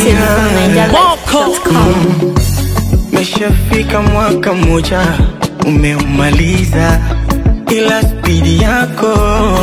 Exclusive from NigerLife.com. Meshafika mwaka mmoja umeumaliza, ila spidi yako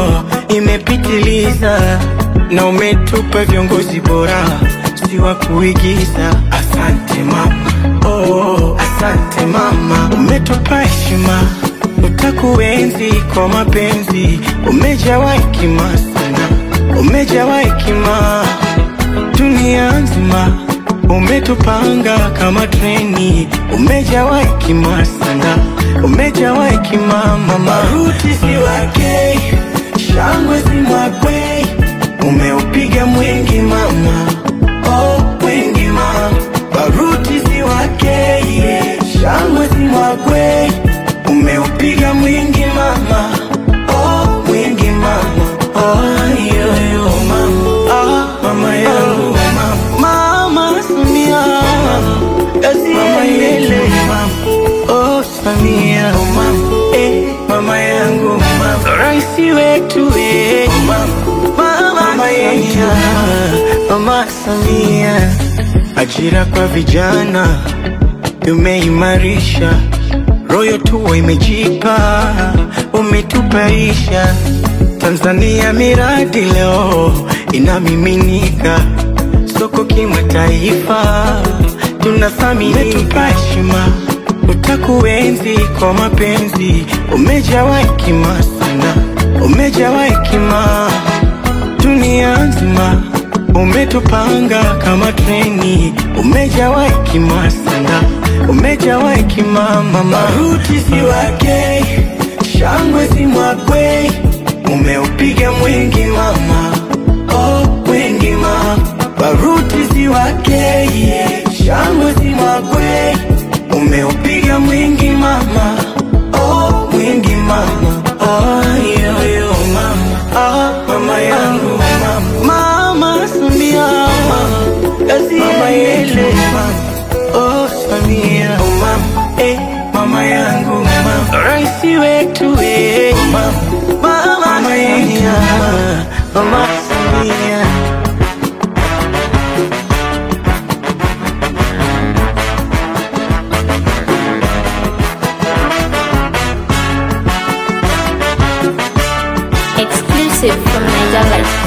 imepitiliza, na umetupa viongozi bora, si wa kuigiza. Asante mama, oh, asante mama, umetupa heshima, utakuenzi kwa mapenzi, umejawa hekima sana, umejawa hekima dunia nzima umetupanga kama treni, umejawa hekima sana, umejawa hekima mama. Maruti si wake, shangwe si mwakwe, umeupiga mwingi mama, oh mwingi mama. Baruti si wake, yeah. shangwe si mwakwe, umeupiga mwingi mama, oh mwingi mama, oh yo yo mama, ah mama yangu mama, mama Samia, mama yele mama, oh Samia mama, eh mama yangu mama, raisi wetu eh mama, mama yetu mama Samia, ajira kwa vijana umeimarisha royo tuwa imejipa, umetupaisha Tanzania, miradi leo inamiminika soko kimataifa, tunathaminika heshima, utakuenzi kwa mapenzi, umejawa hekima sana, umejawa hekima dunia nzima umetupanga kama treni, umejawa hekima sana, umejawa hekima mama. Maruti si wake, shangwe si mwakwe, umeupiga mwingi mama, oh mwingi mama. Baruti si wake, yeah. shangwe si mwakwe, umeupiga mwingi mama, oh mwingi mama, oh yo yo mama, ah mama yangu mama, mama Samia, mama yele mama, oh Samia, mama, eh mama yangu mama, raisi wetu eh mama, mama yetu mama Samia. Exclusive from NigerLife.com.